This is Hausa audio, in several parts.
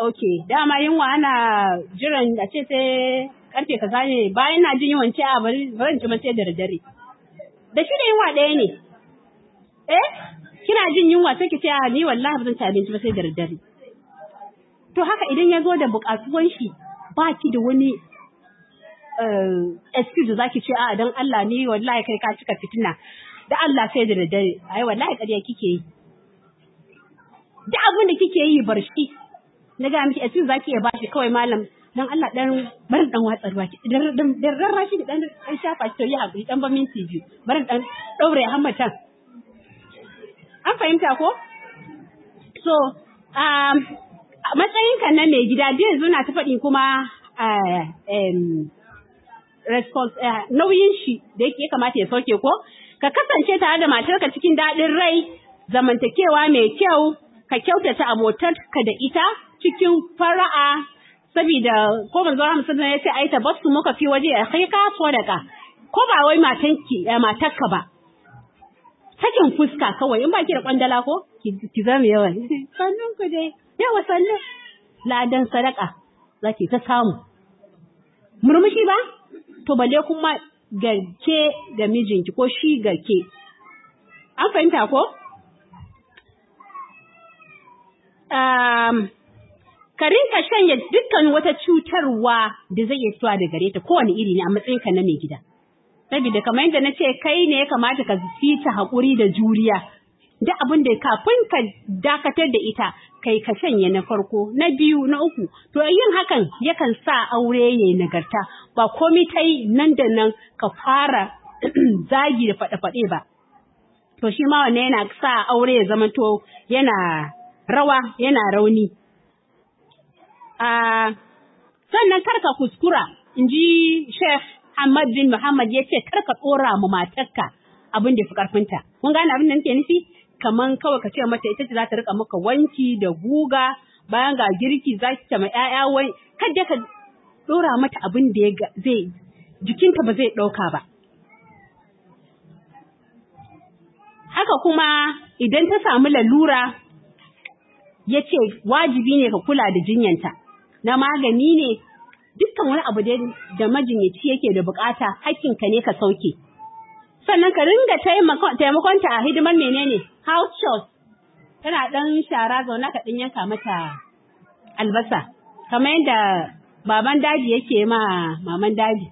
okay dama yunwa ana jiran a ce sai karfe kaza ne bayan na jin yunwan ce a bari bari ci sai da dare da shi da yunwa ɗaya ne eh kina jin yunwa sai ki ce a ni wallahi ba zan ci abinci ba sai da dare to haka idan ya zo da buƙatuwan shi ba ki da wani excuse zaki ce a dan Allah ni wallahi kai ka cika fitina da Allah sai da dare ai wallahi ƙarya kike yi duk abin da kike yi bar shi na ga miki excuse zaki iya bashi kawai malam dan Allah dan barin dan watsar baki dan dan dan rashi da dan dan shafa shi to yi hakuri dan ba minti biyu barin dan daure hammatan an fahimta ko so um matsayinka na mai gida da yanzu na ta faɗi kuma nauyin shi da yake kamata ya sauke ko ka kasance tare da matarka cikin daɗin rai zamantakewa mai kyau ka kyautata abotarka da ita cikin fara'a saboda ko manzo Muhammad sallallahu alaihi wasallam ya ce ai tabassu muka fi waje a kai ka sadaka ko ba wai matanki matarka ba sakin fuska kawai in ba ki da kwandala ko ki zama yawa sannun ku dai yawa sannu ladan sadaka zaki ta samu murmushi ba to balle kuma garke ga mijinki ko shi garke an fahimta ko um, ka rinka shanya dukkan wata cutarwa da zai iya fitowa da gare ta kowane iri ne a matsayinka na mai gida saboda kamar yadda na ce kai ne ya kamata ka fita haƙuri da juriya duk abin da kafin ka dakatar da ita kai ka shanye na farko na biyu na uku to yin hakan yakan sa aure ya nagarta ba komai ta yi nan da nan ka fara zagi da faɗe-faɗe ba to shi ma wanne yana sa aure ya zama to yana rawa yana rauni sannan karka kuskura in ji Sheikh Ahmad bin Muhammad ya ce karka ɗora ma matarka abin da fi ƙarfinta. Kun gane abin da nake nufi? Kaman kawai ka ce mata ita ce za ta rika maka wanki da guga bayan ga girki za ki ce ma ‘ya'ya wai kada ka ɗora mata abin da zai jikinta ba zai ɗauka ba. Haka kuma idan ta samu lalura ya ce wajibi ne ka kula da jinyanta na magani ne dukkan wani abu da majinyaci yake da bukata hakkinka ne ka sauke sannan ka ringa taimakonta a hidimar menene house chores tana dan shara zauna ka din yanka mata albasa kamar yadda baban daji yake ma maman daji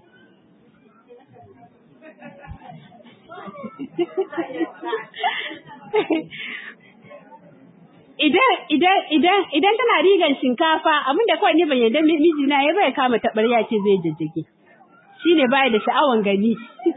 idan idan idan idan tana rigan shinkafa abin da kawai ni ban yarda mijina ya bai kama tabarya ce zai jajjage shine baya da sha'awan gani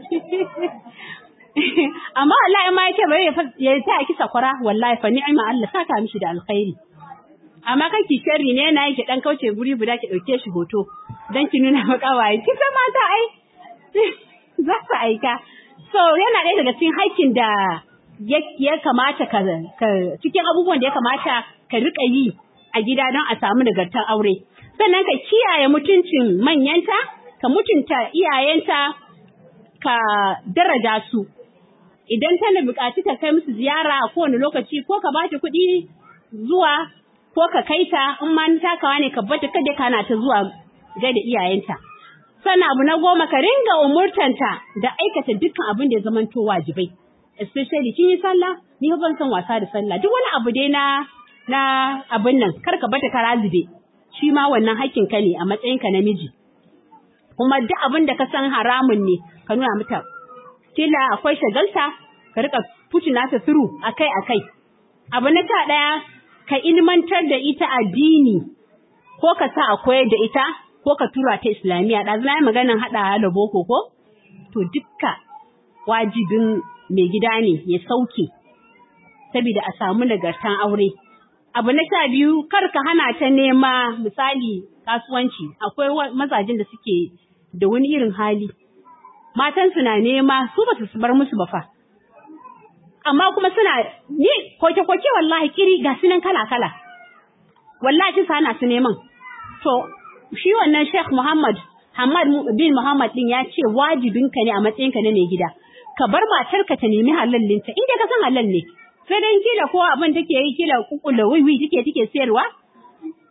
amma wallahi ma yake bari ya ta ki sakwara wallahi fa ni'ma Allah saka mishi da alkhairi amma kan ki sharri ne yana yake dan kauce guri guda ki dauke shi hoto dan ki nuna maka waye ki san mata ai za su aika so yana ɗaya daga cikin haƙƙin da ya kamata ka cikin abubuwan da ya kamata ka rika yi a gida don a samu nagartar aure sannan ka kiyaye mutuncin manyanta ka mutunta iyayenta ka daraja su idan tana buƙaci ka kai musu ziyara a kowane lokaci ko ka bata kuɗi zuwa ko ka kai ta in ma takawa ne ka bata kada kana ta zuwa gaida iyayenta sannan abu na goma ka ringa umurtanta da aikata dukkan abin da ya zamanto wajibai especially kin yi sallah ni ban san wasa da sallah duk wani abu dai na na abin nan kar ka bata kara zube shi ma wannan hakkin ka ne a matsayin ka namiji kuma duk abin da ka san haramun ne ka nuna mata kila akwai shagalta ka rika fitina ta through akai akai abu na ta daya ka ilmantar da ita addini ko ka sa a koyar da ita ko ka tura ta islamiyya ɗazu na yi maganan haɗa da boko ko to dukka wajibin mai gida ne ya sauke saboda a samu nagartan aure. Abu na sha biyu kar ka hana ta nema misali kasuwanci akwai mazajin da suke da wani irin hali. Matansu na nema su ba su bar musu ba fa. Amma kuma suna ni koke-koke wallahi kiri ga sunan kala-kala. Wallahi sa na su neman. To shi wannan Sheikh Muhammad Hamad bin Muhammad din ya ce wajibinka ne a matsayinka na mai gida. ka bar matarka ta nemi halallinta in dai ka san halal ne sai dan kila ko abin take yi kila kukula wiwi take take sayarwa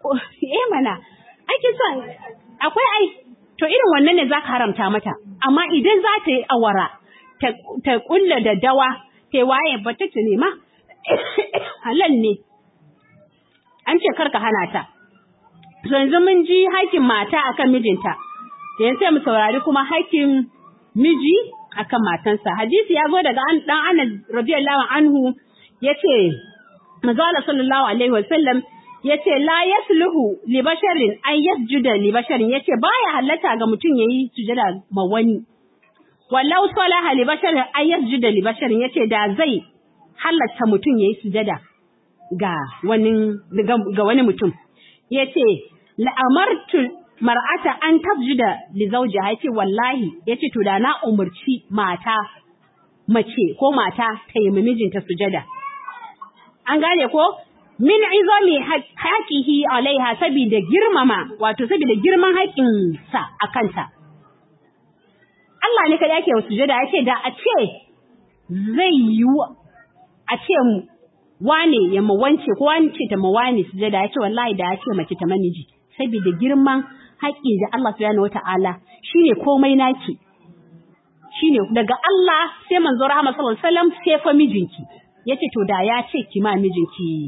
eh mana ake son akwai ai to irin wannan ne zaka haramta mata amma idan za ta yi awara ta ta kulla da dawa ta waye ba ta ne ma halal ne an ce karka hana ta to yanzu mun ji haƙƙin mata akan mijinta yanzu sai mu saurari kuma haƙƙin miji akan matansa hadisi ya zo daga dan Anas radiyallahu anhu yace manzo Allah sallallahu alaihi wasallam yace la yasluhu li basharin an yasjuda li basharin yace baya halatta ga mutum yayi sujada ma wani wallau salaha li basharin an yasjuda li basharin yace da zai halatta mutum yayi sujada ga wani ga wani mutum yace la amartu mar'ata an tabjuda li zawjiha yace wallahi yace to da na umurci mata mace ko mata ta yi mijinta sujada an gane ko min izami haqihi alaiha saboda girmama wato saboda girman haƙin sa akanta Allah ne kada yake sujada yace da a ce zai yi a ce wane ya mawance ko wance ta mawane sujada yace wallahi da ya ce mace ta maniji saboda girman haƙƙi da Allah subhanahu wata'ala shine komai naki shine daga Allah sai manzo rahama sallallahu alaihi wasallam sai fa mijinki yace to da ya ce ki ma mijinki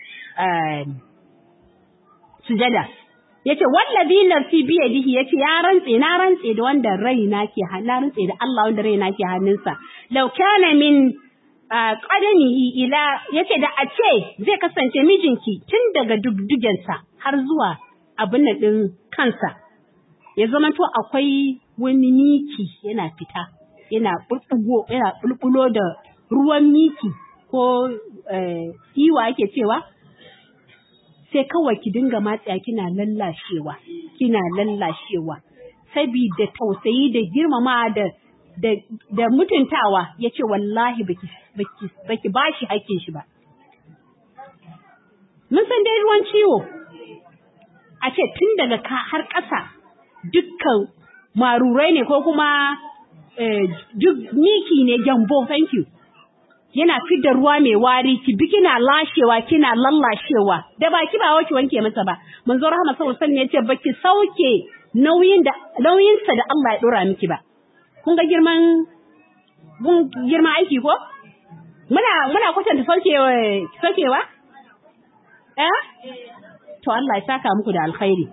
sujada yace wallazi nafsi bi yadihi yace ya rantse na rantse da wanda raina ke na rantse da Allah wanda raina ke hannunsa law kana min qadamihi ila yace da a ce zai kasance mijinki tun daga dugdugensa har zuwa abin nan ɗin kansa, ya zama to akwai wani miki yana fita, yana ɓulɓugo, yana ɓulɓulo da ruwan miki ko iwa ake cewa, sai kawai ki dinga matsaya kina lallashewa, kina lallashewa, sabida tausayi da girmama da da, da mutuntawa ya ce wallahi baki, baki, baki bashi hakkin shi ba. Mun san dai ruwan ciwo, a ce tun daga ka har ƙasa dukkan marurai ne ko kuma duk miki ne gyambo thank you yana fidda ruwa mai wari ki bi kina lashewa kina lallashewa da baki ba wace wanke masa ba manzo rahama sallallahu alaihi wasallam yace baki sauke nauyin da nauyin sa da Allah ya dora miki ba kun ga girman mun girma aiki ko muna muna kwatanta saukewa saukewa eh to Allah ya saka muku da alkhairi.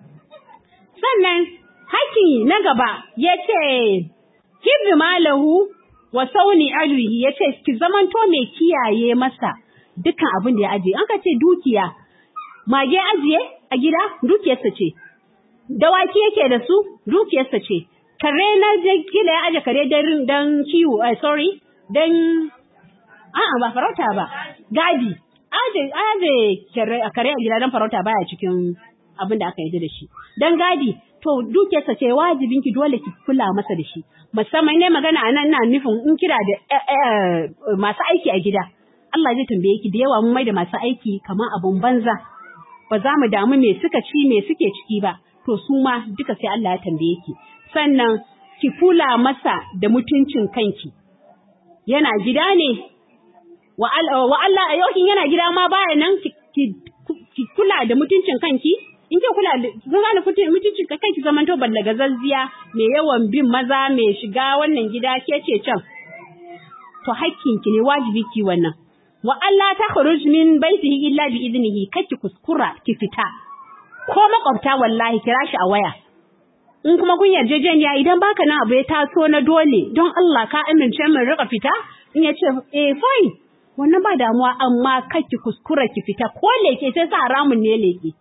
Sannan haki na gaba ya ce, Hibbi malahu wa sauni aluhi ya ce, ki zamanto mai kiyaye masa dukkan abin da ya ajiye. An ka ce dukiya, mage ajiye a gida dukiyarsa ce, dawaki yake da su dukiyarsa ce, kare na kila ya aje kare don kiwo, sorry, don, a'a ba farauta ba, gadi. aje aje kare a gida don farauta baya cikin abin da aka yi da shi dan gadi to dukiyarsa ce wajibin ki dole ki kula masa da shi musamman ne magana anan ina nufin in kira da masu aiki a gida Allah zai tambaye ki da yawa mun mai da masu aiki kamar abun banza ba za mu damu me suka ci me suke ciki ba to su ma duka sai Allah ya tambaye ki sannan ki kula masa da mutuncin kanki yana gida ne wa Allah a yau yana gida ma baya nan ki kula da mutuncin kanki in ke kula da kun gane mutuncin kanki zaman to ballaga zazziya mai yawan bin maza mai shiga wannan gida ke ce can to hakkin ki ne wajibi ki wannan wa Allah ta khuruj min baitihi illa bi idnihi kake kuskura ki fita ko makwabta wallahi kira shi a waya in kuma kun yarjejeniya idan baka nan abu ya taso na dole don Allah ka amince min rika fita in ya ce eh fine wannan ba damuwa amma ki kuskura ki fita ko leke sai sa haramun ne leke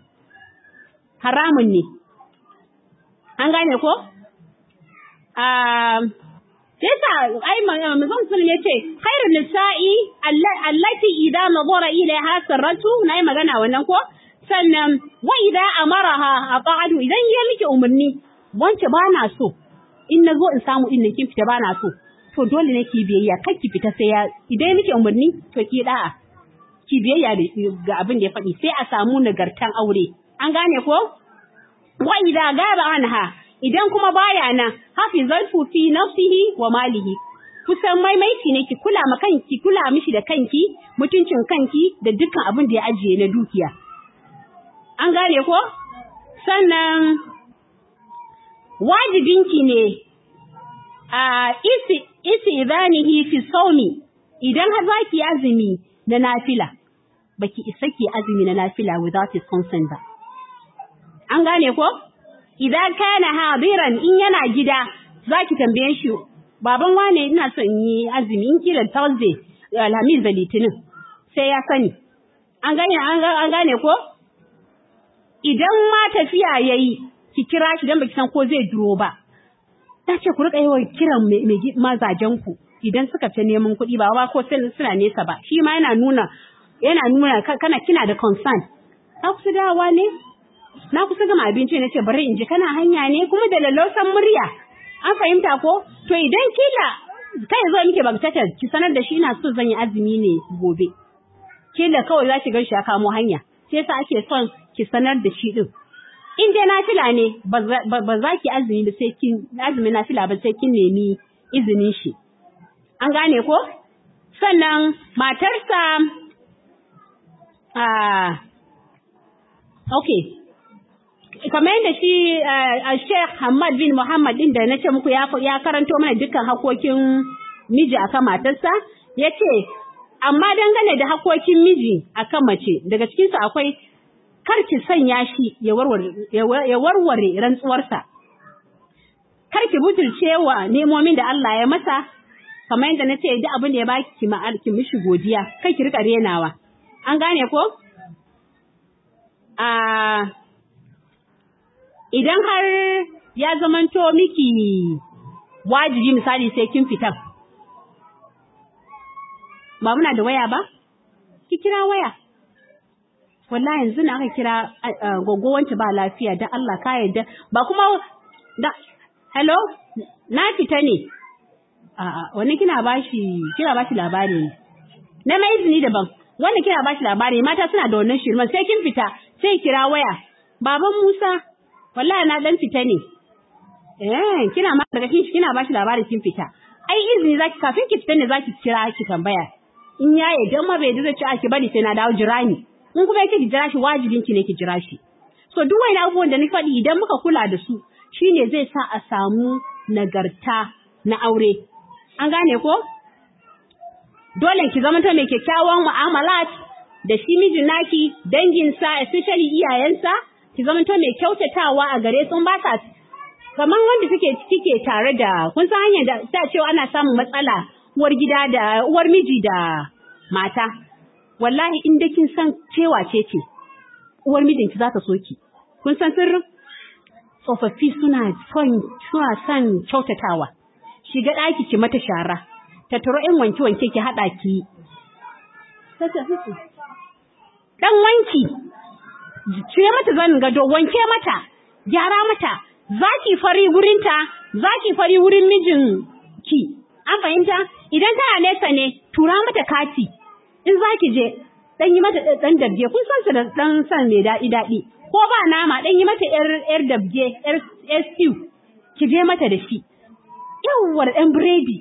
haramun ne an gane ko sai sa ai manzon sun ne ce khairu nisa'i allati idza nadara ilaiha sarratu nayi magana wannan ko sannan wa idza amaraha ata'adu idan ya miki umarni wance ba na so in nazo in samu din kin fita ba na so to dole ne ki biyayya kar ki fita sai ya idan nake umarni to ki da'a ki biyayya ga abin da ya faɗi sai a samu nagartan aure an gane ko wa idza gaba anha idan kuma baya nan hafizatu fi nafsihi wa malihi kusan maimaiti ne ki kula ma kanki kula mishi da kanki mutuncin kanki da dukkan abin da ya ajiye na dukiya an gane ko sannan wajibinki ne a isi isi idanihi fi saumi idan har zaki azumi na nafila baki isa ki azumi na nafila without his consent ba an gane ko idan kana hadiran in yana gida zaki tambaye shi baban wane ina son yi azumi in kila thursday alhamis da litinin sai ya sani an gane an gane ko idan ma tafiya yayi ki kira shi dan baki san ko zai duro ba ta ce ku rika yawan kiran mai mazajen ku idan suka fi neman kuɗi ba ba ko suna nesa ba shi ma yana nuna yana nuna kana kina da concern ka kusa dawa ne na kusa gama abinci na ce bari in ji kana hanya ne kuma da lallausan murya an fahimta ko to idan kila kai zo miki bagtatar ki sanar da shi ina so zan yi azumi ne gobe kila kawai za ki gan shi ya kamo hanya sai yasa ake son ki sanar da shi din in dai nafila ne ba za ki azumi ba sai kin azumi nafila ba sai kin nemi izinin shi an gane ko sannan matarsa ah okay kamar yadda shi Sheikh Hamad bin Muhammad din da nace muku ya ya karanto mana dukkan hakokin miji akan matarsa yace amma dangane da hakokin miji akan mace daga cikin su akwai kar ki sanya shi ya warware ya warware rantsuwarsa kar ki butulce wa nemomin da Allah ya masa kamar yadda nace duk abin da ya baki ki ma'ar ki mishi godiya kai ki rika renawa an gane ko a idan har ya zamanto miki wajibi misali sai kin fita ba muna da waya ba ki kira waya wallahi yanzu na aka kira gogo wance ba lafiya dan Allah ka yarda ba kuma da hello na fita ne a'a wani kina bashi kina bashi labari ne na mai izini daban wanda kina bashi labari mata suna da wannan shirman sai kin fita sai kira waya baban Musa wallahi na dan fita ne eh kina ma daga kin kina bashi labari kin fita ai izini zaki kafin ki fita ne zaki kira ki tambaya in ya yarda ma bai da ci a ki bari sai na dawo jira ni in kuma yake ki jira shi wajibin ki ne ki jira shi so duk wani abubuwan da ni faɗi idan muka kula da su shine zai sa a samu nagarta na aure an gane ko dole ki zama ta mai kyakkyawan mu'amalat da shi mijin naki danginsa especially iyayensa ki zama to mai kyautatawa a gare sun ba sa kamar wanda suke kike tare da kun san hanyar da ta cewa ana samun matsala uwar gida da uwar miji da mata wallahi in da kin san cewa ce ce uwar mijinki za ta so ki kun san sirrin tsofaffi suna son suna son kyautatawa shiga ɗaki ki mata shara ta taro in wanke wanke ki haɗa ki dan wanki cire mata zanin gado wanke mata gyara mata zaki fari wurinta zaki fari wurin mijin ki an fahimta idan tana nesa ne tura mata kati in zaki je dan yi mata dan dabje kun san su da dan san mai daɗi daɗi ko ba nama dan yi mata yar yar dabje yar stew ki je mata da shi yawwar dan biredi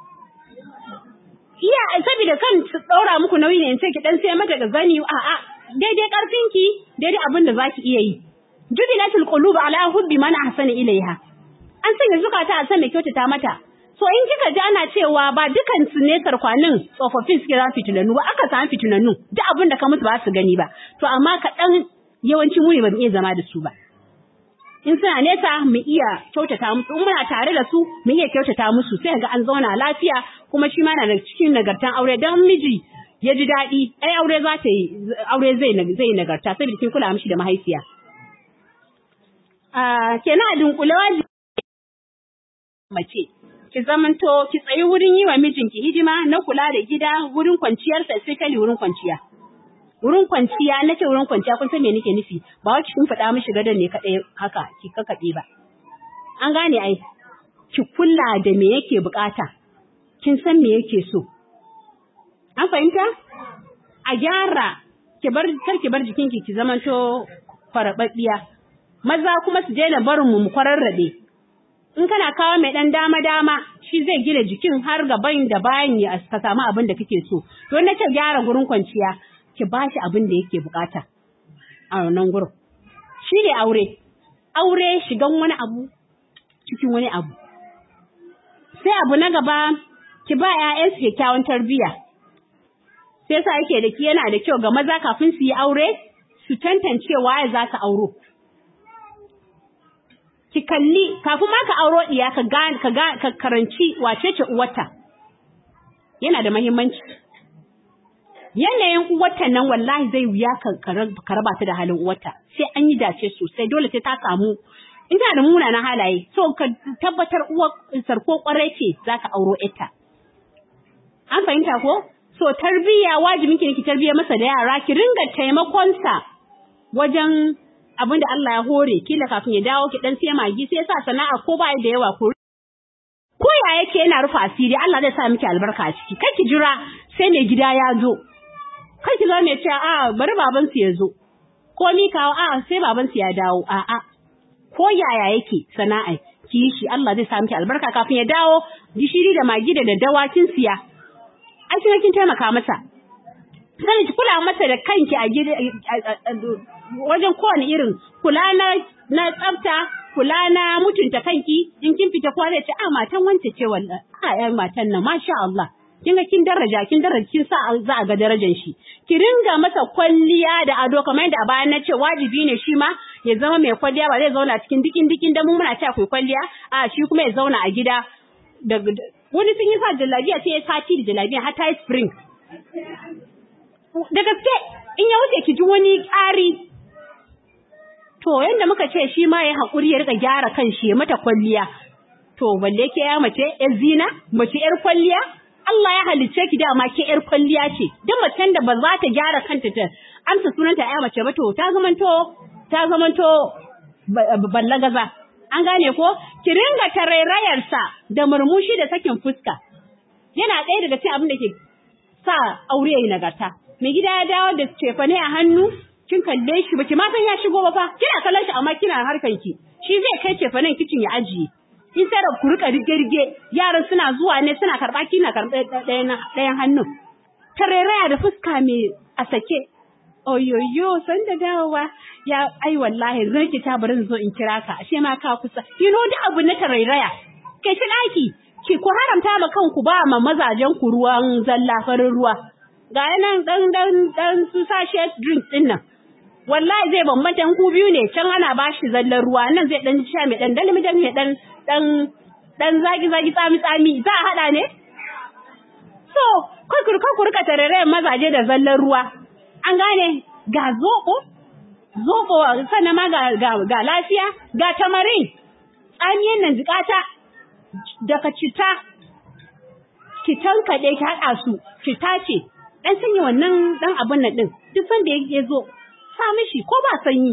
iya saboda kan ɗaura muku nauyi ne in ce ki dan sai mata da zani a'a daidai ƙarfinki daidai abin da za ki iya yi. Jubilatul qulub ala hubbi man ahsana ilaiha. An sanya zukata a san mai kyautata mata. So in kika ji ana cewa ba dukan su ne sarkwanin tsofaffin suke za fitinannu ba aka samu fitinannu duk abin da ka musu ba su gani ba. To amma kaɗan yawanci mu ne ba mu iya zama da su ba. In suna nesa mu iya kyautata musu in muna tare da su mu iya kyautata musu sai ga an zauna lafiya kuma shi ma na da cikin nagartan aure don miji ya ji daɗi ai aure za ta yi aure zai zai nagarta saboda kin kula mishi da mahaifiya ah kenan a dunkule wajibi mace ki zamanto ki tsayi wurin yi wa mijinki hidima na kula da gida wurin kwanciyar sa especially wurin kwanciya wurin kwanciya nace wurin kwanciya kun san me nake nufi ba wacce kin faɗa mishi gadon ne kadai haka ki kakabe ba an gane ai ki kula da me yake bukata kin san me yake so An fahimta? A gyara, ki bar kar ki bar jikinki ki zamanto farababbiya. Maza kuma su daina barin mu mu kwararrabe. In kana kawo mai dan dama dama, shi zai gina jikin har gaban da bayan ya ka samu abin da kake so. To na ce gyara gurin kwanciya, ki bashi abin da yake bukata. A wannan gurin. shine aure aure shigan wani abu cikin wani abu sai abu na gaba ki ba ƴaƴansu kyakkyawan tarbiyya sai sa yake da ki yana da kyau ga maza kafin su yi aure su tantance waye za ka auro ki kalli kafin ma ka auro diya ka ga ka ga ka karanci wace ce uwarta yana da muhimmanci yanayin uwarta nan wallahi zai wuya ka raba ta da halin uwarta sai an yi dace sosai dole sai ta samu in tana da munanan halaye so ka tabbatar uwar sarko kwarai ce za ka auro ita an fahimta ko so tarbiyya wajibin ki ne ki tarbiyya masa da yara ki ringa taimakon sa wajen abin da Allah ya hore kila kafin ya dawo ki dan sai magi sai sa sana'a ko ba da yawa ko ko ya yake yana rufa asiri Allah zai sa miki albarka a ciki kai ki jira sai mai gida ya zo kai ki zo mai cewa a bari baban su ya zo ko ni kawo a sai baban su ya dawo a a ko yaya yake sana'a ki yi shi Allah zai sa miki albarka kafin ya dawo gishiri da magi da daddawa kin siya ai kin kin taimaka masa sai ki kula masa da kanki a gida wajen kowane irin kula na na tsafta kula na mutunta kanki in kin fita kwa zai ce a matan wance ce wallahi a yan matan nan masha Allah kin ga kin daraja kin daraja kin sa za a ga darajar shi ki ringa masa kwalliya da ado kamar yadda a bayan na ce wajibi ne shi ma ya zama mai kwalliya ba zai zauna cikin dikin dikin da mu muna cewa kai kwalliya a shi kuma ya zauna a gida da wani sun yi sa jallabiya sai ya sati da jallabiya har ta yi spring da gaske in ya wuce ki ji wani ƙari to yanda muka ce shi ma ya haƙuri ya rika gyara kan shi ya mata kwalliya to balle ke ya mace yar zina mace yar kwalliya Allah ya halicce ki dama ke yar kwalliya ce duk macen da ba za ta gyara kanta ta amsa sunanta ya mace ba to ta zamanto ta zamanto ballagaza an gane ko ki ringa tarairayarsa da murmushi da sakin fuska yana ɗaya daga cikin abin da ke sa aure yayi nagarta mai gida ya dawo da cefane a hannu kin kalle shi baki ma san ya shigo ba fa kina kallon shi amma kina harkan ki shi zai kai cefanen kicin ya ajiye in sai da ku rika rige yaran suna zuwa ne suna karba kina karɓe ɗayan hannun tarairaya da fuska mai a sake oyoyo san da dawowa ya ai wallahi zan ki ta bari zo in kira ka ashe ma ka kusa you know da abu na tarairaya kai shi daki ki ku haramta ma kanku ba ma mazajen ku ruwan zalla farin ruwa ga nan dan dan dan su sashe drink din nan wallahi zai bambanta ku biyu ne can ana bashi zallan ruwa nan zai dan sha mai dan dalmi dan mai dan dan dan zagi zagi tsami tsami za a hada ne so kai ku ku rika tarare mazaje da zallan ruwa an gane ga zoɓo zoɓo sannan ma ga, ga, ga lafiya ga tamarin tsamiyan nan jikata daga cita ki tankaɗe ki haɗa su cita ce ɗan sanya wannan ɗan abin nan ɗin duk sanda ya zo sa mishi ko ba sanyi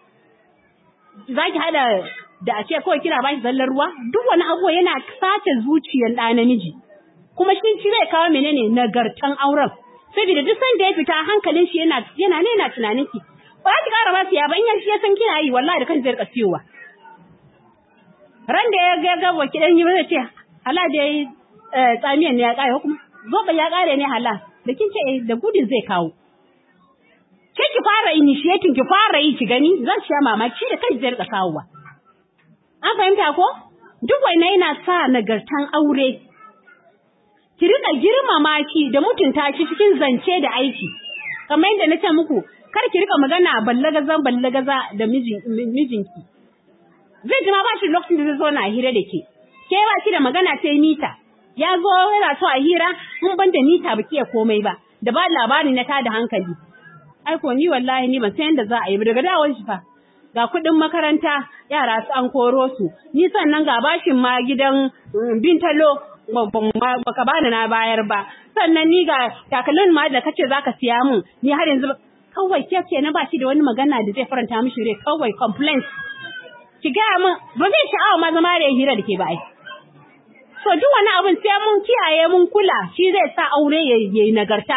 za ki haɗa da a ce kawai kina ba shi zallar ruwa duk wani abu yana sace zuciyar ɗa namiji kuma shi ci zai kawo menene nagartan auren saboda duk sanda ya fita hankalin shi yana yana ne yana tunanin ki ba za ki ƙara ba su ya ba in ya ya san kina yi wallahi da kan zai rika siyowa ran da ya ga ga wa kidan yi zai ce hala da yayi tsamiyan ne ya ƙare kuma zoba ya ƙare ne hala da kin ce da gudun zai kawo ke ki fara initiating ki fara yi ki gani zan sha mamaki da kan zai rika kawowa an fahimta ko duk wannan yana sa nagartan aure ki rika girmama ki da mutunta shi cikin zance da aiki kamar yadda na ce muku kar ki rika magana ballagazan ballagaza da mijinki zai ji ma ba shi lokacin da zai zo na hira da ke ke ba ki da magana ta mita ya zo yana so a hira in ban da mita ba ki komai ba da ba labari na tada hankali ai ko ni wallahi ni ban san yadda za a yi ba daga dawon shi fa ga kuɗin makaranta yara su an koro su ni sannan ga bashin ma gidan bintalo baka bani na bayar ba sannan ni ga takalmin ma da kace zaka siya mun ni har yanzu kawai ke ce na bashi da wani magana da zai faranta mishi rai kawai complaints ki ga mun ba zai sha'awa ma zama da hira da ke ba ai so duk wani abin sai mun kiyaye mun kula shi zai sa aure yayi nagarta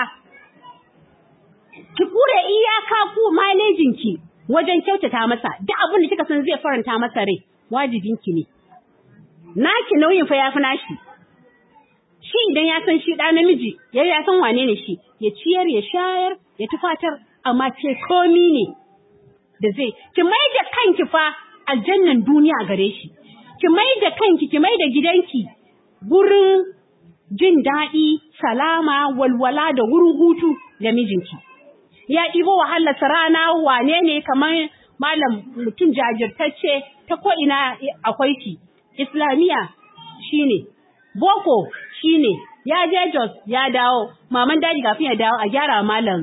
ki kure iyaka ku manejin ki wajen kyautata masa duk abin da kika san zai faranta masa rai wajibin ki ne naki nauyin fa yafi nashi shi idan ya san shi ɗa namiji ya ya san wane ne shi ya ciyar ya shayar ya tufatar amma ce komi ne da zai ki mai da kanki fa aljannan duniya gare shi ki mai da kanki ki mai da gidanki gurin jin daɗi salama walwala da wurin hutu ga mijinki ya ɗibo wahalarsa rana wane ne kamar malam mutum jajirtacce ta ko'ina akwai shi islamiyya shine boko shine ya je jos ya dawo maman daji kafin ya dawo a gyara malam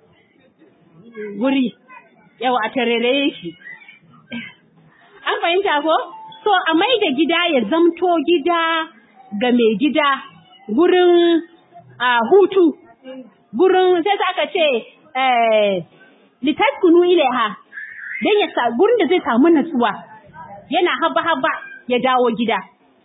guri yau a tarere shi an fahimta ko so a mai da gida ya zamto gida ga mai gida gurin a hutu gurin sai aka ce litaskunu ilaiha dan ya sa gurin da zai samu natsuwa yana haba haba ya dawo gida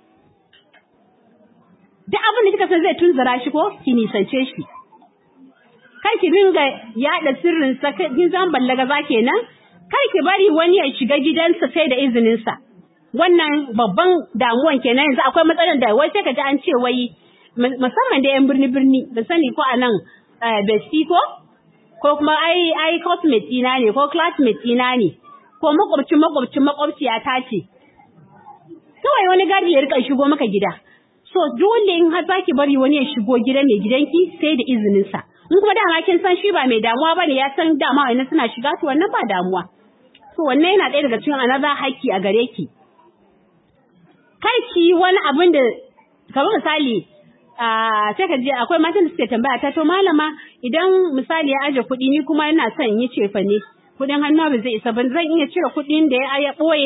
duk abin da kika san zai tunzura shi ko ki nisance shi kai ki ringa yada sirrin sa kin zan ballaga za kenan kai ki bari wani ya shiga gidansa sai da izinin sa wannan babban damuwan kenan yanzu akwai matsalar da wai sai ka ji an ce wai musamman da yan birni birni ban sani ko a nan besti ko ko kuma ai ai cosmate ina ne ko classmate ina ne ko makwabcin makwabcin makwabciya ta ce kawai wani gadi ya rika shigo maka gida so dole in har zaki bari wani ya shigo gidan mai gidanki sai da izinin sa in kuma dama kin san shi ba mai damuwa bane ya san dama wannan suna shiga to wannan ba damuwa so wannan yana ɗaya daga cikin another haƙƙi a gare ki kai ki wani abin da kamar misali sai ka je akwai matan da suke tambaya ta to malama idan misali ya aje kuɗi ni kuma ina son yi cefa ne kuɗin hannu ba zai isa ba zan iya cire kuɗin da ya ɓoye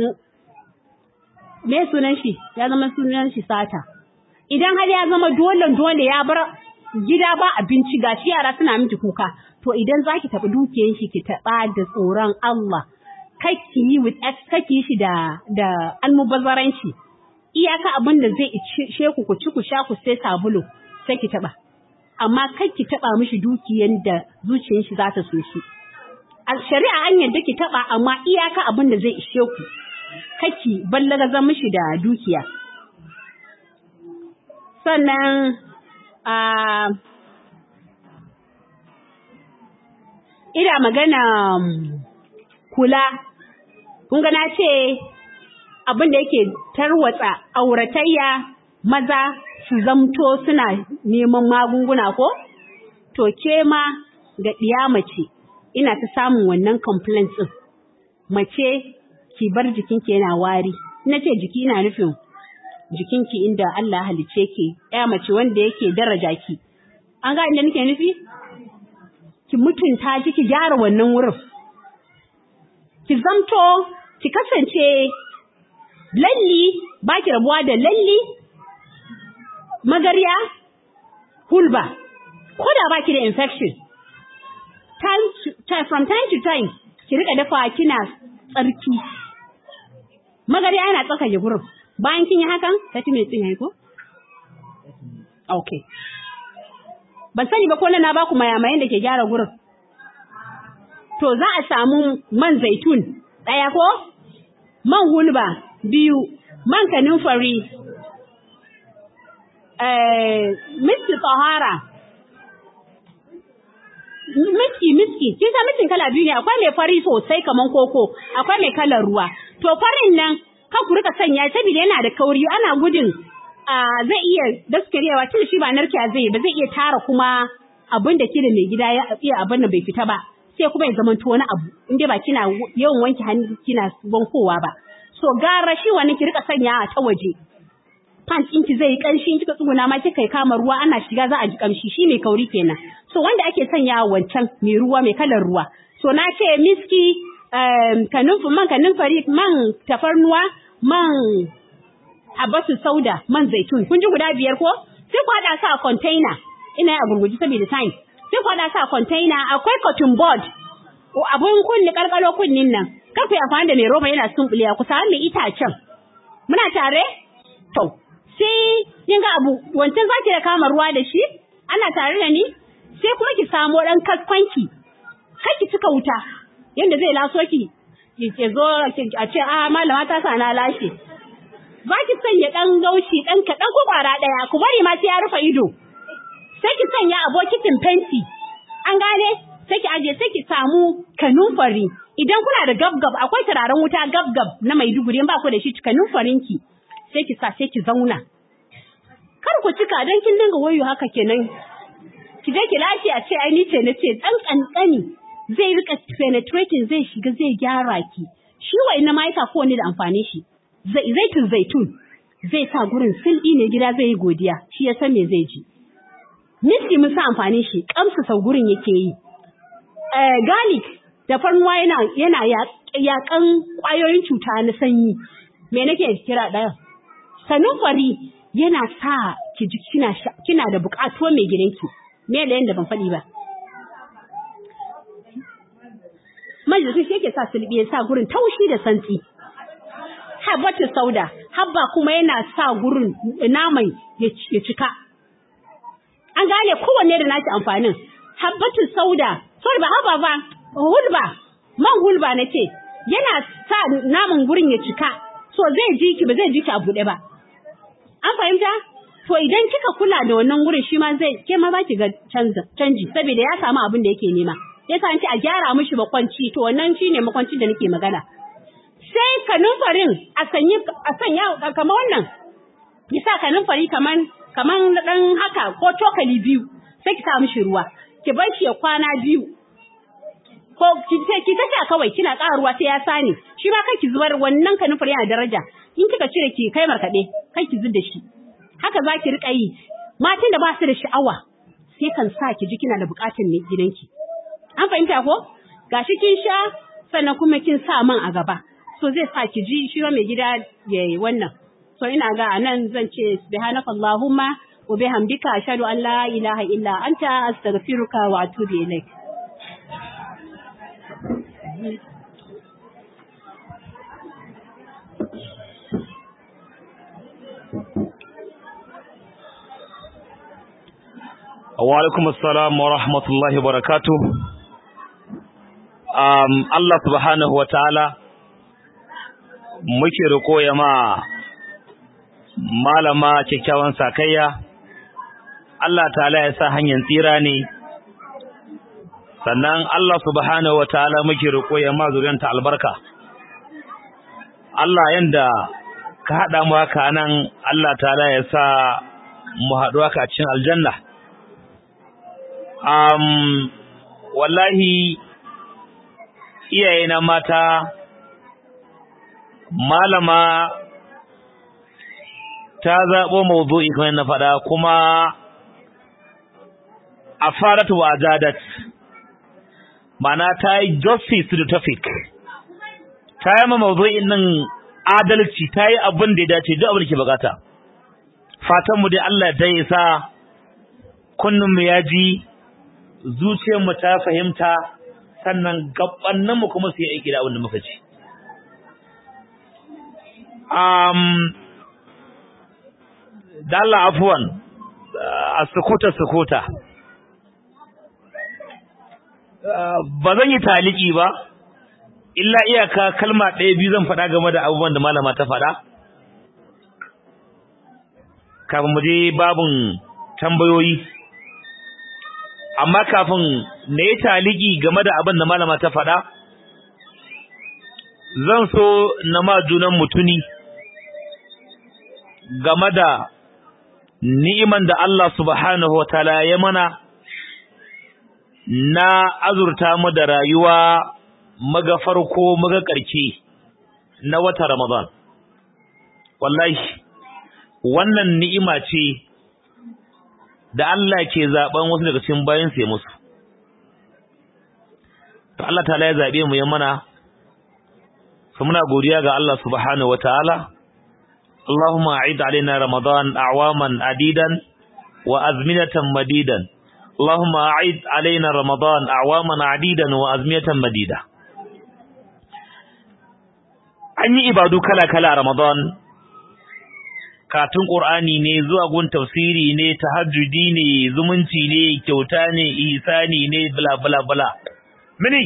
me sunan shi ya zama sunan shi sata idan har ya zama dole dole ya bar gida ba abinci ga shi yara suna miki kuka to idan zaki taɓa dukiyan shi ki taɓa da tsoron Allah kake yi with kake shi da da almubazzaranci iyaka abin da zai ishe ku ku ci ku sha ku sai sabulu sai ki taɓa amma kai ki taɓa mishi dukiyan da zuciyar shi za ta so shi a shari'a an yadda ki taɓa amma iyaka abin da zai ishe ku kaki ballagazan mishi da dukiya. Sannan a ina magana kula, kun na ce abin da yake tarwatsa auratayya maza su zamto suna neman magunguna ko? To ke ma ga ɗiya mace ina ta samun wannan complaints ɗin. Mace ki bar jikinki yana wari na ce jiki ina nufin jikinki inda Allah halice ki ya mace wanda yake daraja ki an ga inda nake nufi ki mutunta ki ki gyara wannan wurin ki zamto ki kasance lalli baki rabuwa da lalli magarya hulba ko da baki da infection time, to, from time to time ki rika dafa kina tsarki magariya yana tsakage gurin bayan kin yi hakan ta ci mai tsin yayi ko okay ban sani ba ko na na baku mayamayen da ke gyara gurin to za a samu man zaitun ɗaya ko man hulba biyu man kanunfari eh miski tsahara miski miski kin san miskin kala biyu ne akwai mai fari sosai kaman koko akwai mai kalar ruwa to farin nan kan ku rika sanya saboda yana da kauri ana gudun zai iya daskarewa tun shi ba narkiya zai ba zai iya tara kuma abin da kida mai gida ya iya abin da bai fita ba sai kuma ya zama wani abu in dai ba kina yawan wanke hannu kina wankowa ba so gara shi wani ki rika sanya a ta waje pants ɗinki zai yi ƙanshi kika tsuguna ma kika kama ruwa ana shiga za a ji ƙamshi shi mai kauri kenan so wanda ake sanya wancan mai ruwa mai kalar ruwa so na ce miski kanunfu man kanunfari man tafarnuwa man habatu sauda man zaitun kun ji guda biyar ko sai ku haɗa su a container ina yi a gurguji saboda time sai ku haɗa su a container akwai cotton board abun kunni kalkalo kunnin nan kar ku yi amfani da mai roba yana sumbuliya ku samu mai itacen muna tare to sai kin ga abu wancan zaki da kama ruwa da shi ana tare da ni sai kuma ki samo dan kaskwanki kai ki cika wuta yanda zai laso ki ki zo a ce a malama ta sa na lashe za ki sanya dan gaushi dan kaɗan ko kwara ɗaya ku bari ma sai ya rufe ido sai ki sanya a bokitin fenti an gane sai ki aje sai ki samu kanumfari idan kuna da gabgab akwai turaren wuta gabgab na Maiduguri in ba ku da shi cikanin farinki sai ki sa sai ki zauna kar ku cika dan kin dinga wayo haka kenan ki je ki lafiya ce ai ni ce nace dan kankani zai rika penetrating zai shiga zai gyara ki shi wai na maika ko ne da amfani shi zaitun zaitun zai sa gurin silɗi ne gida zai yi godiya shi ya san me zai ji miski mun sa amfani shi kamsa sau gurin yake yi garlic da farnuwa yana yana yakan kwayoyin cuta na sanyi me nake kira ɗaya sanufari yana sa ki ji kina kina da buƙatuwa mai gidanki me da yanda ban faɗi ba majalisun shi yake sa sulbi ya sa gurin taushi da santsi habbatu sauda habba kuma yana sa gurin naman ya cika an gane kowanne da nashi amfanin habbatu sauda sorry ba habba ba hulba man hulba nace yana sa naman gurin ya cika so zai ji ki ba zai ji ki a buɗe ba an fahimta to idan kika kula da wannan gurin shi ma zai ke ma ba ki ga canji saboda ya samu abin da yake nema yasa an ce a gyara mishi makwanci to wannan shine makwanci da nake magana sai kanunfarin a sanyi a sanya kamar wannan ki sa kanunfari kaman kaman dan haka ko cokali biyu sai ki sa mishi ruwa ki bar shi ya kwana biyu ko ki ki ta sha kawai kina ƙara ruwa sai ya sani shi ma kai ki zubar wannan kanunfari yana daraja in kika cire ki kai markaɗe kai ki zub da shi haka za ki riƙa yi matan da ba su da sha'awa sai kan sa ki ji kina da buƙatar ne gidanki an fahimta ko gashi kin sha sannan kuma kin sa man a gaba so zai sa ki ji shi mai gida ya yi wannan so ina ga anan zan ce subhanaka allahumma wa bihamdika ashhadu an la ilaha illa anta astaghfiruka wa atubu ilaik wa alaikum assalam wa rahmatullahi wa barakatuh um, Allah subhanahu wa ta'ala muke riko ya ma malama kyakkyawan sakayya Allah ta'ala ya sa hanyar tsira ne sannan Allah subhanahu wa ta'ala muke riko ya ma zuriyanta albarka Allah yanda ka haɗa mu haka nan Allah ta'ala ya sa mu haɗu haka a cikin aljanna um, wallahi iyayena mata malama ta zaɓo mawdu'i kamar na faɗa kuma a faratu wa ajadat mana ta yi justice to the topic ta yi ma mawdu'in nan adalci ta yi abin da ya dace duk abin da ke bukata fatanmu dai Allah ta yi sa kunninmu ya ji zuciyarmu ta fahimta sannan gabanninmu kuma su yi aiki da abin da muka ci. Um, Dalla afuwan a sukuta-sukuta. Ba zan yi taliki ba, illa iyaka kalma ɗaya biyu zan faɗa game da abubuwan da malama ta faɗa. Kafin mu je babin tambayoyi. amma kafin na yi taliki game da abin da malama ta faɗa zan so na ma junan mutuni game da ni'iman da Allah subhanahu wa ta'ala ya mana na azurta mu da rayuwa maga farko maga ƙarke na wata Ramadan wallahi wannan ni'ima ce da Allah ke zaben wasu daga cikin bayan sai musu to Allah ta'ala ya zabe mu ya mana to muna godiya ga Allah subhanahu wataala Allahumma a'id alaina ramadan a'waman adidan wa azminatan madidan Allahumma a'id alaina ramadan a'waman adidan wa azminatan madida an yi ibadu kala-kala a ramadan katun Qur'ani ne zuwa gun tafsiri ne tahajjudi ne zumunci ne kyauta ne ihsani ne bla bla bla mini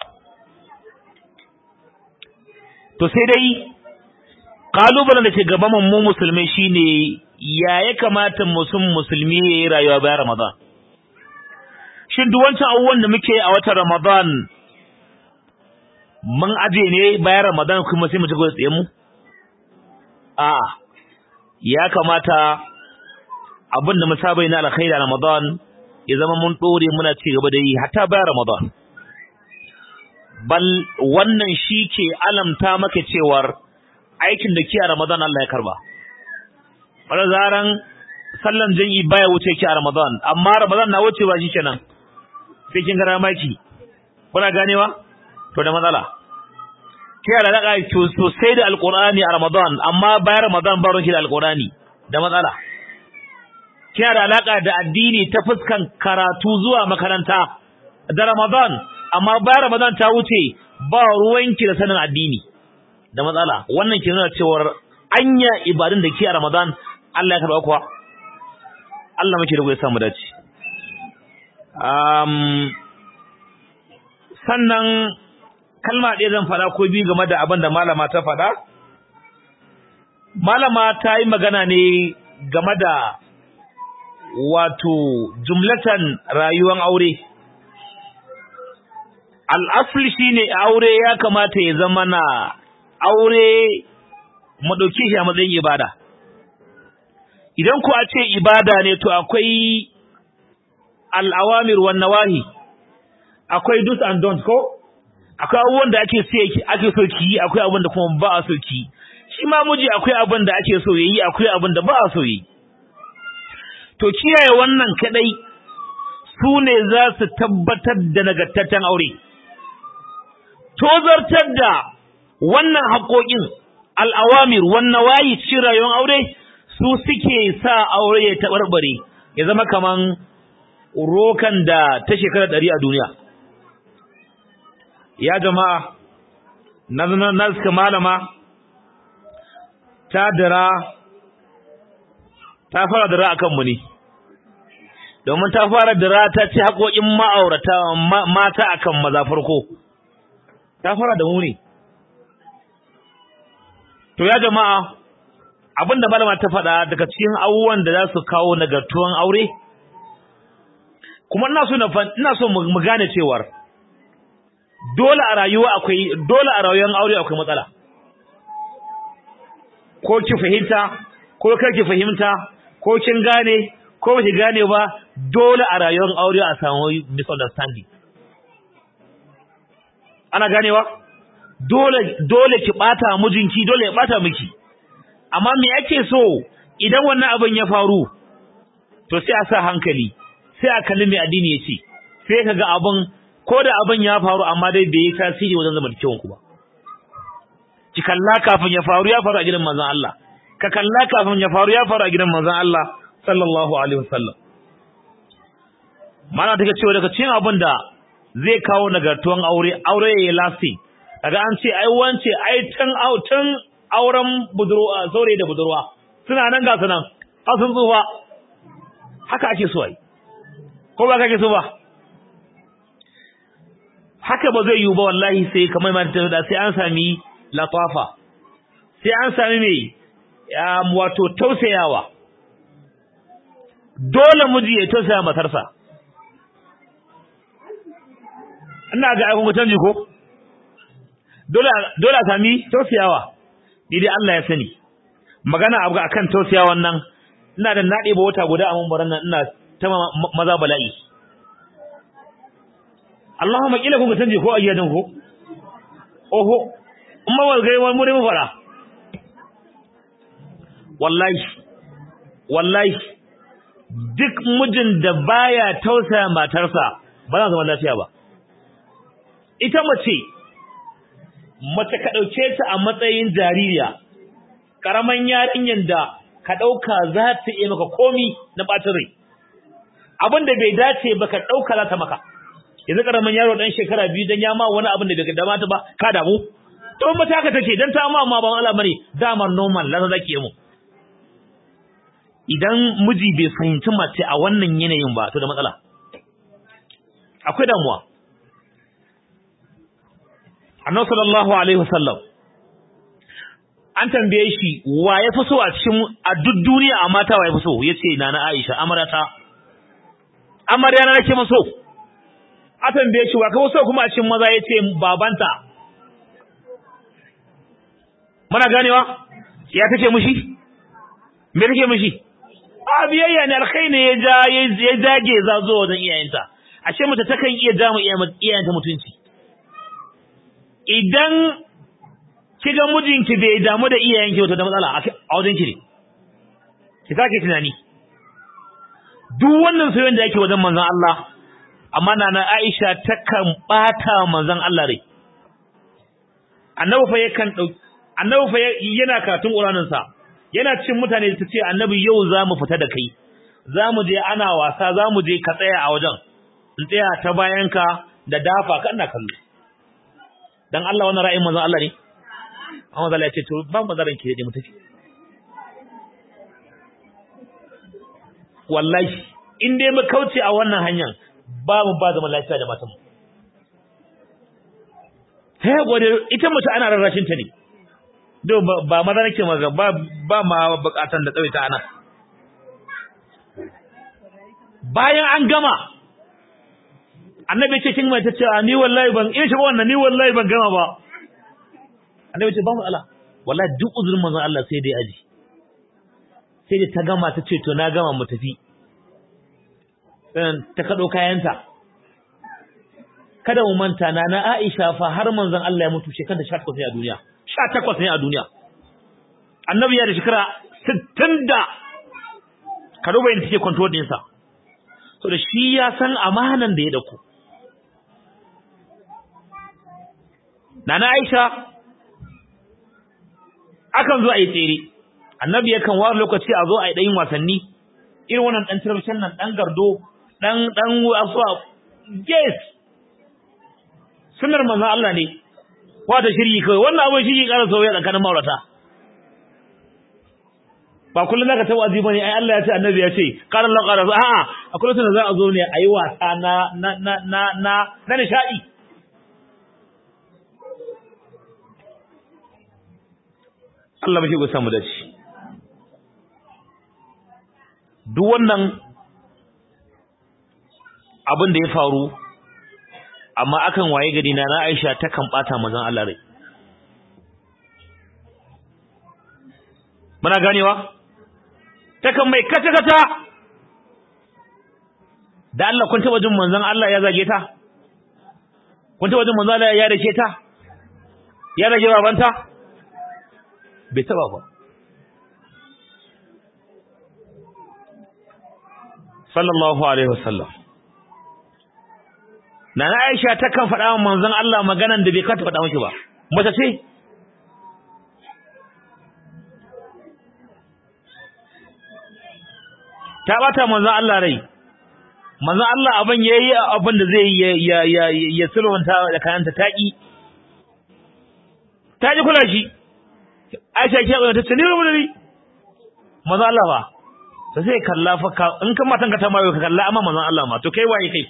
to sai dai kalubalen da ke gaban mu musulmai shine ya ya kamata musun musulmi ya yi rayuwa bayan Ramadan shin duk wancan abubuwan da muke a watan Ramadan mun aje ne bayan Ramadan kuma sai mu ci gaba da tsayen mu a ya kamata abin da mu saba na alkhairi a Ramadan ya zama mun dore muna ci gaba da yi hatta bayan Ramadan bal wannan shi ke alamta maka cewar aikin da ke a Ramadan Allah ya karba wala zaran sallan jami'i baya wuce ki a Ramadan amma Ramadan na wuce ba shikenan sai kin gara maki kuna ganewa to da matsala kai da daga sosai da alqur'ani a Ramadan amma bayan Ramadan ba ruwan da alqur'ani da matsala kai da alaka da addini ta fuskan karatu zuwa makaranta da Ramadan amma bayan Ramadan ta wuce ba ruwanki da sanin addini da matsala wannan ke nuna cewa anya ibadun da ke a Ramadan Allah ya karba kuwa Allah muke da ya samu dace um sannan kalma ɗaya zan faɗa ko biyu game da abin da malama ta faɗa malama ta yi magana ne game da wato jumlatan rayuwar aure al'asli shine aure ya kamata ya zama na aure mu ɗauke shi a matsayin ibada idan ku a ce ibada ne to akwai al'awamir wan nawahi akwai do's and don'ts ko akwai abubuwan da ake so ake so ki yi akwai abin da kuma ba a so ki shi ma miji akwai abin da ake so yayi akwai abin da ba a so yi to kiyaye wannan kadai su ne za su tabbatar da nagartaccen aure tozartar da wannan haƙoƙin al'awamir wannan wayi cikin rayuwar aure su suke sa aure ya taɓarɓare ya zama kaman rokan da ta shekara ɗari a duniya ya jama'a na na suka malama ta dira ta fara dira a kanmu ne domin ta fara dira ta ci haƙoƙin ma'aurata mata akan maza farko ta fara da mu ne to ya jama'a abinda malama ta faɗa daga cikin abubuwan da za su kawo nagartuwan aure kuma ina so ina so mu gane cewar dole a rayuwa akwai dole a rayuwar aure akwai matsala ko ki fahimta ko kar ki fahimta ko kin gane ko ba ki gane ba dole a rayuwar aure a samu misunderstanding ana ganewa dole dole ki bata mijinki dole ya bata miki amma me ake so idan wannan abin ya faru to sai a sa hankali sai a kalli mai addini ya ce sai kaga abin ko da abin ya faru amma dai bai yi tasiri wajen zama da ku ba ki kalla kafin ya faru ya faru a gidan manzon Allah ka kalla kafin ya faru ya faru a gidan manzon Allah sallallahu alaihi wasallam mana take cewa daga cikin abin da zai kawo nagartuwan aure aure ya lasti kaga an ce ai wance ai tun tun auren budurwa saurayi da budurwa suna nan ga sunan har sun tsufa haka ake so ai ko ba kake so ba haka ba zai yiwu ba wallahi sai kamar ma ta da sai an sami latafa sai an sami mai wato tausayawa dole miji ya tausaya matarsa ina ga aikun canji ko dole dole a sami tausayawa ni dai Allah ya sani magana abu akan tausayawan nan ina da nade ba wata guda a mambaran nan ina ta maza bala'i Allahumma kila kun canji ko ayyadan ko oho amma wal gai wal muri mu fara wallahi wallahi duk mijin da baya tausaya matarsa ba za zama lafiya ba ita mace mace ka dauke ta a matsayin jaririya karaman yarinyar da ka dauka za ta yi maka komi na bacin rai abin da bai dace ba ka dauka za ta maka yanzu karamin yaro dan shekara biyu dan ya ma wani abin da bai damata ba ka damu to mata haka take dan ta ma ma ban Allah bane dama normal la zake mu idan miji bai fahimci mace a wannan yanayin ba to da matsala akwai damuwa annabi sallallahu alaihi wasallam an tambaye shi wa ya fi so a cikin a duk duniya a mata wa ya fi so yace nana Aisha amarata amarya na nake maso a tambaye shi wa ka so kuma a cikin maza yace babanta muna ganewa ya take mushi me take mushi a biyayya ne alkai ne ya ja ya dage za zo wajen iyayenta ashe mace takan iya ja mu iyayenta mutunci idan kiga mijinki bai damu da iyayenki wato da matsala a wajen ki ne ki sake tunani duk wannan soyayyen da yake wajen manzon Allah amma nana Aisha takan bata manzon Allah rai annabi fa yakan dauki annabi fa yana karatun Qur'anin sa yana cin mutane ta ce annabi yau za mu fita da kai za mu je ana wasa za mu je ka tsaya a wajen in tsaya ta bayanka da dafa ka ina kallo dan Allah wannan ra'ayin manzon Allah ne amma Allah ya ce to ba mu zaran ki da mu tafi wallahi in dai mu kauce a wannan hanyar ba mu ba zaman lafiya da matan mu sai gode ita mace ana rarrashin ta ne do ba maza nake maga ba ba ma bukatan da tsawaita ana bayan an gama annabi ce kin mai ta ce ni wallahi ban in shi wannan ni wallahi ban gama ba annabi ce ba mu Allah wallahi duk uzurin manzon Allah sai dai aji sai dai ta gama ta ce to na gama mu tafi ta kado kayanta kada mu manta na na Aisha fa har manzon Allah ya mutu shekara 18 ne a duniya 18 ne a duniya annabi ya da shekara 60 da ka duba yadda take control din sa so da shi ya san amanan da ya dauko nana Aisha akan zo a yi tsere annabi yakan ware lokaci a zo a yi ɗayin wasanni irin wannan ɗan tirabishin nan ɗan gardo ɗan ɗan asuwa yes sunar manzan Allah ne wata shiryi kawai wannan abin shi ƙara sauya tsakanin maurata ba kullum zaka taɓa azi bane ai Allah ya ce annabi ya ce qala Allah qala a'a akwai lokacin da za a zo ne a yi wasa na na na na na na nishadi Allah bashi go samu dace duk wannan abin da ya faru amma akan waye gari na Aisha ta kan bata mazan Allah rai muna ganewa ta kan mai kata kata da Allah kun taba jin manzon Allah ya zage ta kun taba jin manzon Allah ya dace ta ya rage babanta bai taba ba sallallahu alaihi wasallam Nana Aisha ta kan faɗa wa manzon Allah maganan da bai kata faɗa miki ba mace ce ta bata manzon Allah rai manzon Allah abin yayi abin da zai ya ya ya sulwanta da kayanta taki ta ji kula shi Aisha ke ga ta tsini mu ni manzon Allah ba sai sai kalla fa in kan matan ka ta mayo ka kalla amma manzon Allah ma to kai waye kai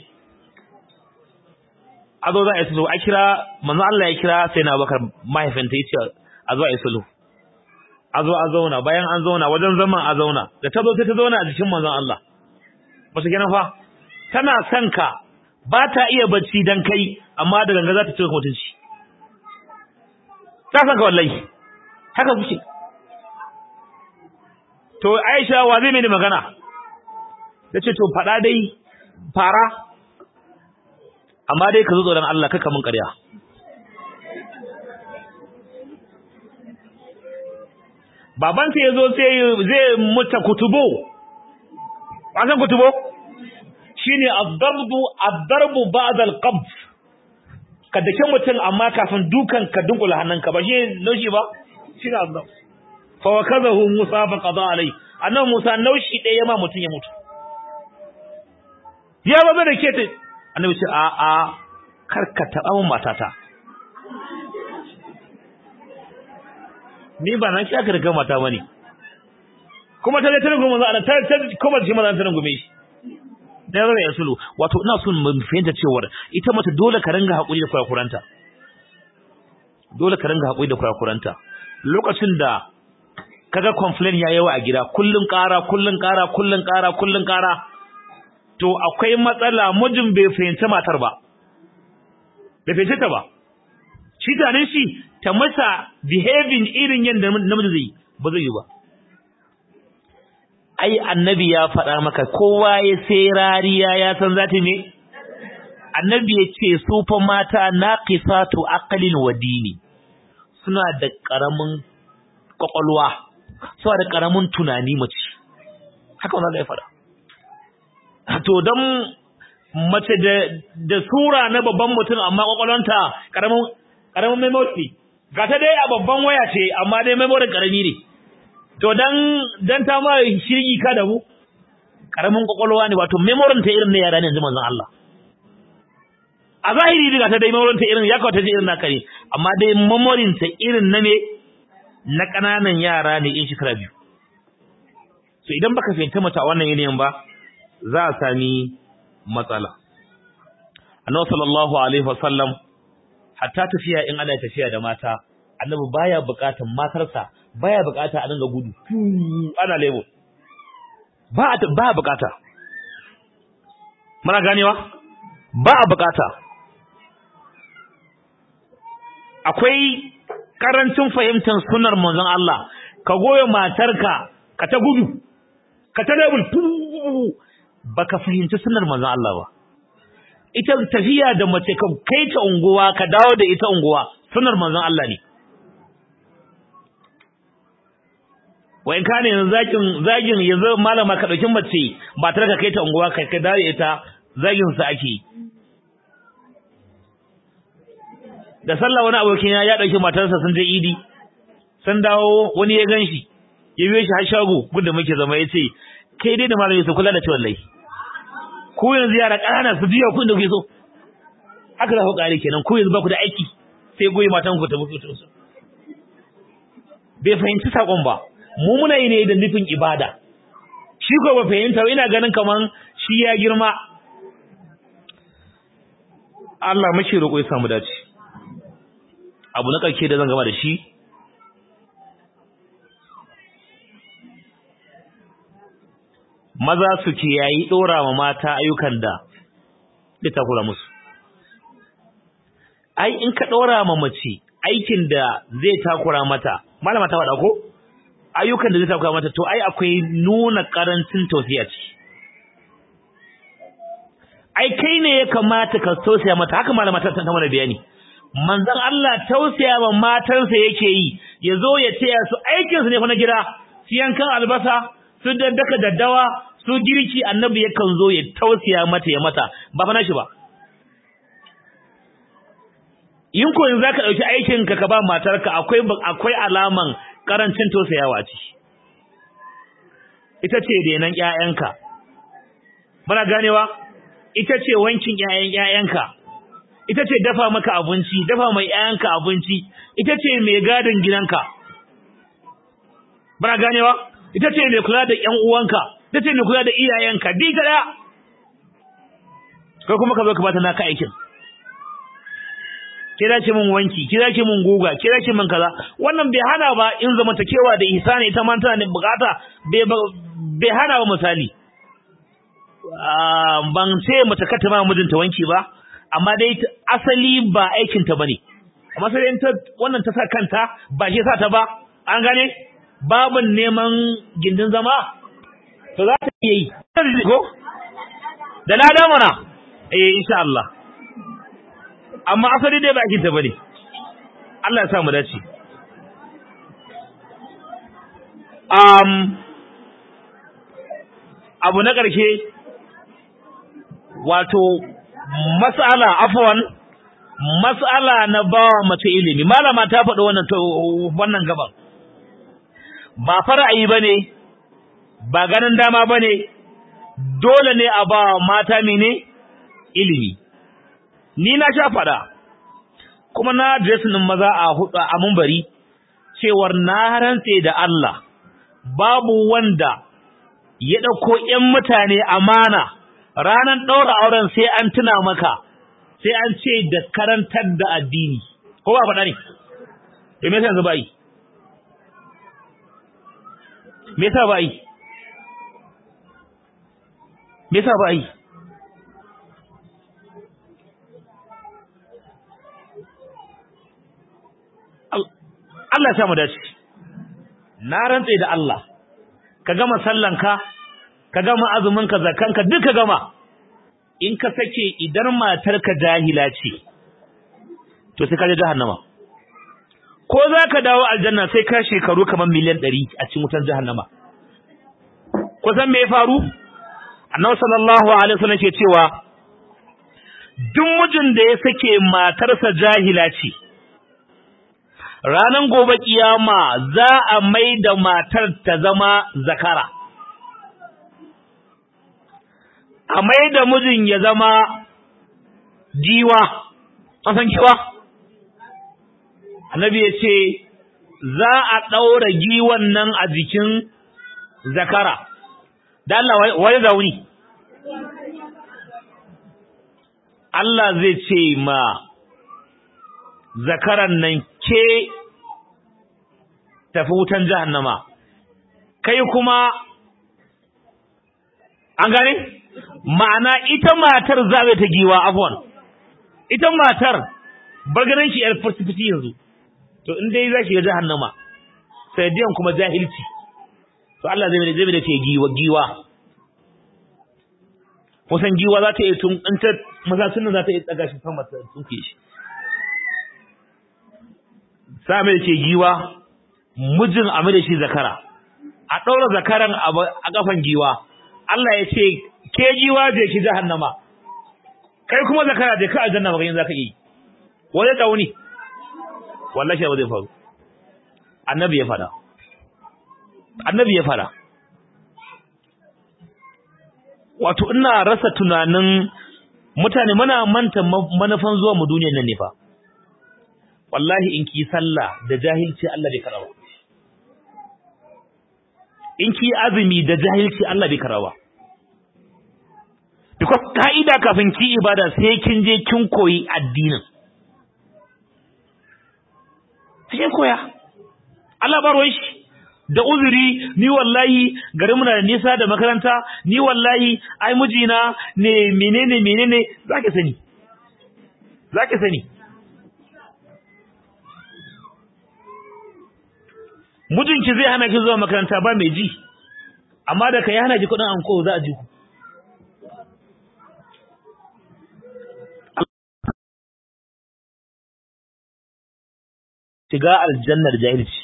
a zo za a yi sulhu a kira manzo Allah ya kira sai na bakar mahaifinta ya ce a zo a yi sulhu a zo a zauna bayan an zauna wajen zaman a zauna da ta zo sai ta zauna a jikin manzon Allah ba su gina fa tana son ka ba ta iya bacci dan kai amma da ganga za ta cika mutunci ta san ka wallahi haka kuke to Aisha wa zai mini magana tace to fada dai fara amma dai ka zo tsoron Allah kaka mun ƙarya babanta ya zo sai zai muta kutubo san kutubo shine ad-darbu ad-darbu ba'da al-qabd ka dake mutum amma kafin dukan ka dunkula hannunka ba shi naushi ba shine ad-darb fa wakazahu Musa fa qada alai annabi Musa naushi ɗaya ya ma mutum ya mutu ya baza da ke annabi ce a a karka taɓa mun matata ni ba nan shi aka riga mata bane kuma ta ta rungume manzo Allah ta ta kuma shi manzo ta rungume shi da zai ya sulu wato ina son mu fahimta cewa ita mace dole ka ringa hakuri da kurakuranta dole ka ringa hakuri da kurakuranta lokacin da kaga complain ya yawa a gida kullun ƙara kullun ƙara kullun ƙara kullun ƙara to akwai matsala mijin bai fahimci matar ba bai fahimci ta ba shi tunanin shi ta masa behaving irin yadda namiji zai ba zai yi ba ai annabi ya faɗa maka kowa ya sai rariya ya san zata me annabi ya ce su fa mata naqisatu aqlin wa dini suna da karamin kwakwalwa suna da karamin tunani mace haka wannan ya faɗa to dan mace da da sura na babban mutum amma kwakwalwanta karamin karamin memory ga ta dai a babban waya ce amma dai memory karami ne to dan dan ta ma shirgi ka da mu karamin kwakwalwa ne wato memory ta irin na yara ne yanzu manzon Allah a zahiri daga ta dai memory ta irin ya kawo ta irin na kare amma dai memory ta irin na me na kananan yara ne in shekara biyu so idan baka fahimta mata a wannan yanayin ba za a sami matsala annabi sallallahu alaihi wasallam hatta tafiya in ana tafiya da mata annabi baya bukatan matarsa baya bukata a dinga gudu ana lebo ba ba bukata muna ganewa ba a bukata akwai karancin fahimtar sunnar manzon Allah ka goyo matarka ka ta gudu ka ta lebul baka fahimci sunnar manzon Allah ba ita tafiya da mace ka kai ta unguwa ka dawo da ita unguwa sunnar manzon Allah ne wa in kana yanzu zakin zagin yanzu malama ka dauki mace ba tare ka kai ta unguwa kai ka dawo ita zagin sa ake da sallah wani abokin ya ya dauki matarsa sun je idi sun dawo wani ya ganshi ya biyo shi har shago gudda muke zama yace kai dai da malami su kula da ciwon lai ko yanzu yara ƙanana su biya kun da kuke so haka za ku kare kenan ko yanzu ba ku da aiki sai goyi matan ku ta mutu su bai fahimci sakon ba mu muna yi ne da nufin ibada shi ko ba fahimta ina ganin kaman shi ya girma Allah mashi roƙo ya samu dace abu na ƙarshe da zan gama da shi maza su ke yayi dora ma mata ayyukan da ita kula musu ai in ka dora ma mace aikin da zai takura mata malama ta faɗa ko ayyukan da zai takura mata to ai akwai nuna karancin tausiya ce ai kai ne ya kamata ka tausaya mata haka malama ta ta mana bayani manzon Allah tausaya ma matansa yake yi yazo ya taya su aikin su ne fa na gida su yankan albasa su daddaka daddawa su girki annabi yakan zo ya tausaya mata ya mata ba fa nashi ba in ko yanzu zaka dauki aikin ka ka ba matarka akwai akwai alaman karancin tausayawa ce ita ce denan ƴaƴanka muna ganewa ita ce wankin ƴaƴan ƴaƴanka ita ce dafa maka abinci dafa mai ƴaƴanka abinci ita ce mai gadin gidanka muna ganewa ita ce mai kula da ƴan uwanka ita ce mai kula da iyayenka bi gada kai kuma ka zo ka bata naka aikin kira ki mun wanki kira ki mun guga kira ki mun kaza wannan bai hana ba in zamantakewa da ihsani ita ma tana bukata bai bai hana ba misali ban ce mace ka ma mijinta wanki ba amma dai asali ba aikin ta bane amma sai ta wannan ta sa kanta ba shi sa ta ba an gane babin neman gindin zama to za ta iya yi ko da lada mana eh insha Allah amma asali dai ba aikin ta bane Allah ya sa mu dace um abu na ƙarshe wato mas'ala afwan mas'ala na bawa mace ilimi malama ta faɗi wannan wannan gaban ba fara'ayi bane ba ganin dama bane dole ne a ba mata mene ilimi ni na sha faɗa kuma na dressing maza a hudu a munbari cewar na rantse da Allah babu wanda ya ɗauko ‘yan mutane amana ranar ɗaura auren sai an tuna maka sai an ce da karantar da addini ko ba faɗa ne e me yasa yanzu ba yi me yasa ba yi me yasa ba yi Allah ya samu dace na rantse da Allah ka gama sallanka ka gama azuminka zakanka duka gama in ka sake idan matarka jahila ce to sai ka je jahannama ko za ka dawo aljanna sai ka shekaru kamar miliyan ɗari a cikin wutar jahannama ko san me ya faru annabi sallallahu alaihi wasallam ke cewa duk mijin da ya sake matarsa jahila ce ranan gobe kiyama za a mai da matar ta zama zakara a mai da mijin ya zama giwa an san giwa annabi ya ce za a ɗaura giwan nan a jikin zakara da Allah wani zauni Allah zai ce ma zakaran nan ke tafi wutan jahannama kai kuma an gane ma'ana ita matar zabe ta giwa afwan ita matar bargaran shi yar fasifiti yanzu to in dai zaki ga jahannama sai diyan kuma jahilci to Allah zai zai da ce giwa giwa kusan giwa za ta yi tun in ta masasun nan za ta yi tsaga shi sama ta tsuke shi sa mai ce giwa mijin a mai da shi zakara a ɗaura zakaran a kafan giwa Allah ya ce ke giwa je ki jahannama kai kuma zakara je ka aljanna ba yin zaka yi wani dauni wallahi ba zai faru annabi ya fada annabi ya fada wato ina rasa tunanin mutane muna manta manufan zuwa mu duniyar nan ne fa wallahi in ki sallah da jahilci Allah bai karawa in ki azumi da jahilci Allah bai karawa because ka'ida kafin ki ibada sai kin je kin koyi addinin sai koya Allah baro shi da uzuri ni wallahi garin muna da nisa da makaranta ni wallahi ai mijina ne menene menene zaki sani zaki sani mijinki zai hana ki zuwa makaranta ba mai ji amma da kai hana ki kudin anko za a ji ku shiga aljannar jahilci